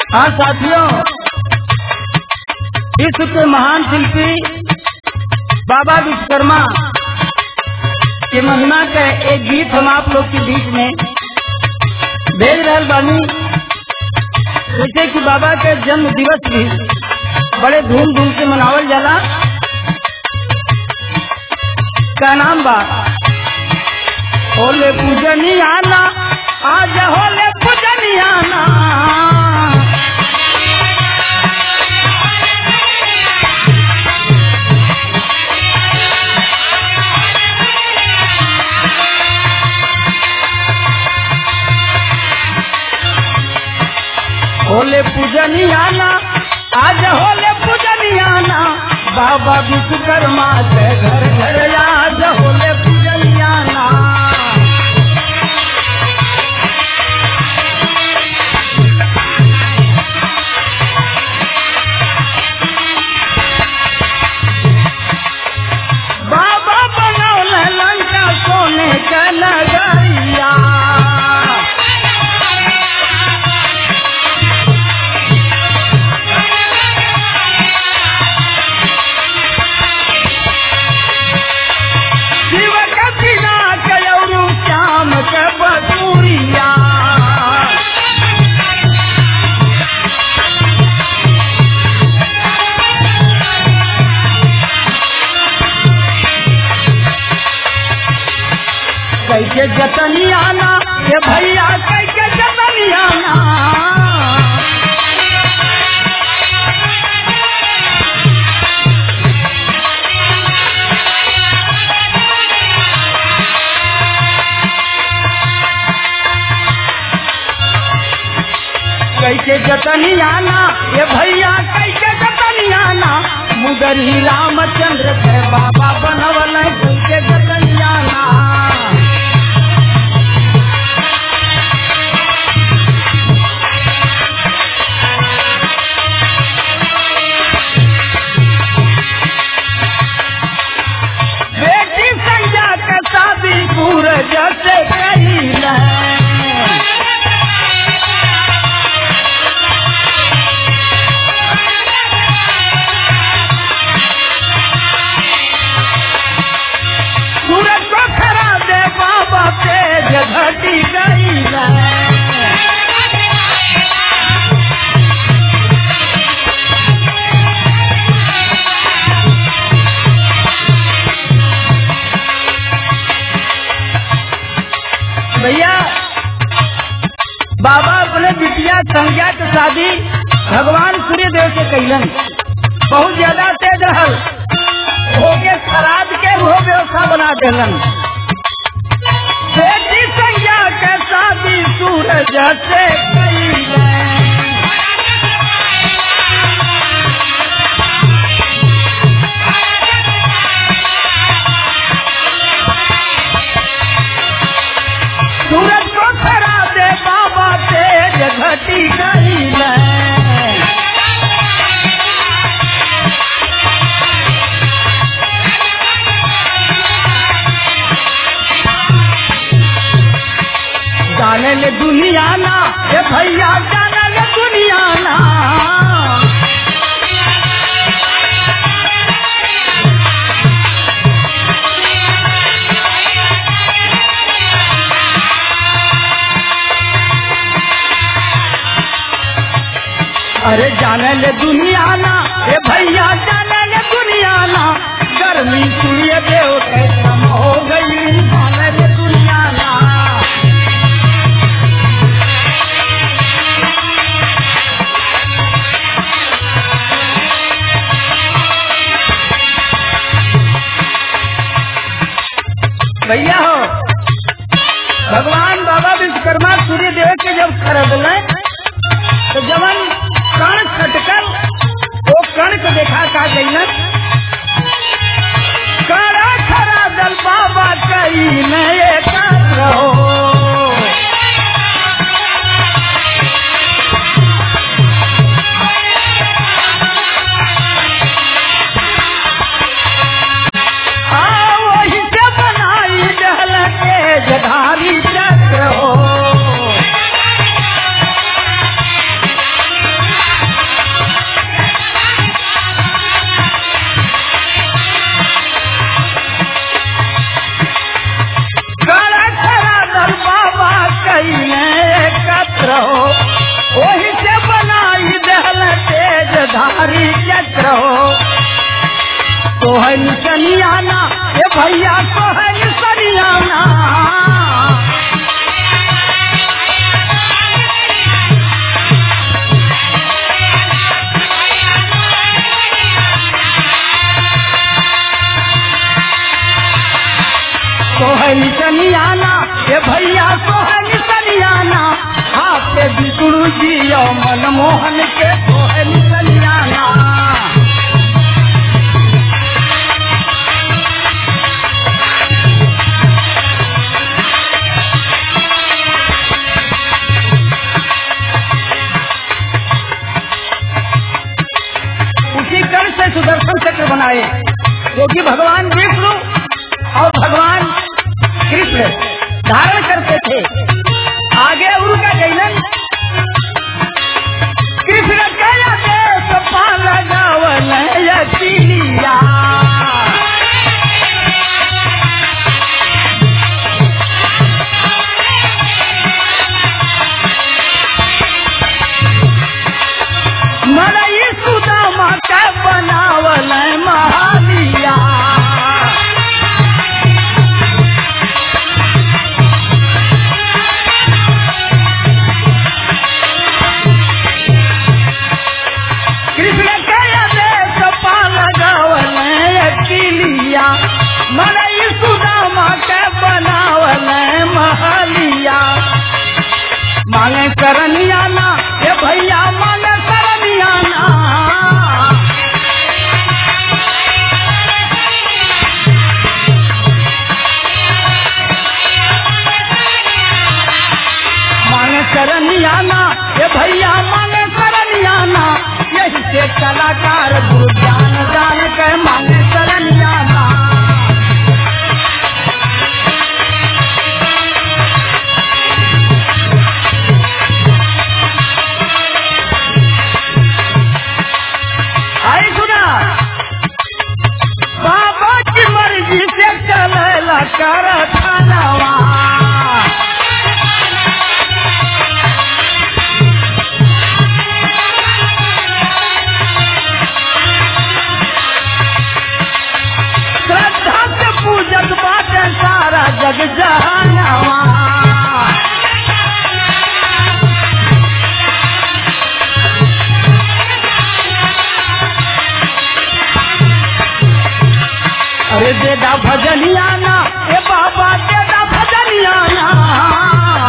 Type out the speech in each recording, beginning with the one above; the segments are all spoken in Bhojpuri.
हाँ साथियों विश्व के महान शिल्पी बाबा विश्वकर्मा के महिमा का एक गीत हम आप लोग के बीच में भेज रहे बानी जैसे कि बाबा के जन्म दिवस भी बड़े धूमधाम से मनावल जाला का नाम बा होले पूजनियाना आज होले पूजनियाना होले पूजनियाना आज होले पूजनियाना बाबा विश्वकर्मा के घर घर आज होले पूजनियाना बाबा बनौले लंका सोने का नगरिया शिव का बिना कयरू श्याम के बसूरिया कैके जतनियाना ये भैया कैके जतनियाना कैके जतनियाना ये भैया कैके जतनियाना मुदरी रामचंद्र के बाबा बनवल कैके जतनियाना बेटी संजय के शादी सूरज से कही सूरज को खरा दे बाबा तेज घटी गई भैया बाबा अपने बिटिया संज्ञा के शादी भगवान सूर्य देव से कैलन बहुत ज्यादा तेज रहल होके खराब के वो व्यवस्था बना देलन बेटी संज्ञा के शादी सूरज से कैलन सूरज को खरा दे बाबा तेज घटी गई जाने ले दुनिया ना ये भैया जाने ले दुनिया ना अरे जाने ले दुनिया ना ये भैया जाने ले दुनिया ना गर्मी सूर्य देव के कम हो गई जाने ले दुनिया ना भैया हो भगवान बाबा विश्वकर्मा सूर्य देव के जब खरीदले तो जवन कण खटकल वो कण को देखा का गई कड़ा खरा दल बाबा कई बाबू जी और मनमोहन के कोहन कल्याणा उसी कर्ण से सुदर्शन चक्र बनाए जो कि भगवान विष्णु और भगवान कृष्ण धारण करते थे आगे उनका गैलन कृष्ण कया देश पाल गावन यतिलिया मरई सुदामा के बनावल महालिया कृष्ण कया देश पाल गावल अकिलिया मरई सुदामा के बनावल महालिया मांगे करनिया ना ये भैया मांगे करनिया ना मांगे करनिया ना ये भैया मांगे करनिया ना यही से कलाकार गुरु ज्ञान जान के मांगे करनिया ना आई सुना बाबा की मर्जी से चलेला कर खानवा श्रद्धा से पूजत बाटे सारा जग जहानवा अरे देदा भजनिया ना ए बाबा देदा भजनिया ना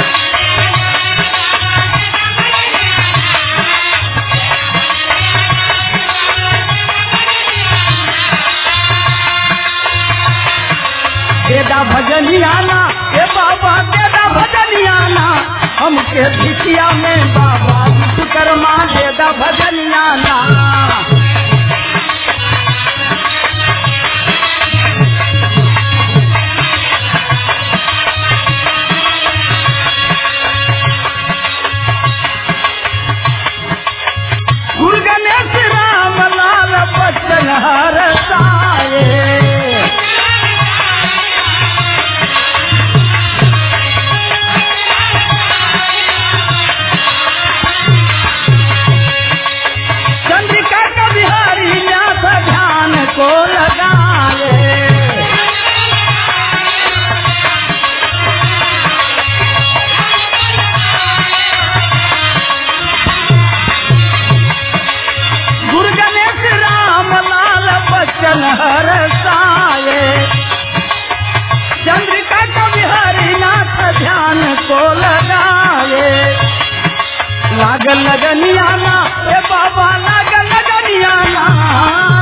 देदा भजनिया ना ए बाबा देदा भजनिया ना हमके भिटिया में बाबा विश्वकर्मा देदा भजनिया ना गुरु गणेश राम लाल बच्चन हर साए चंद्रिका का बिहारी न्यास ध्यान को लगाए गुरु गणेश राम लाल बच्चन हर साए चंद्रिका का बिहारी नाथ ध्यान को लगाए लाग लगनिया ना ए बाबा लाग लगनिया ना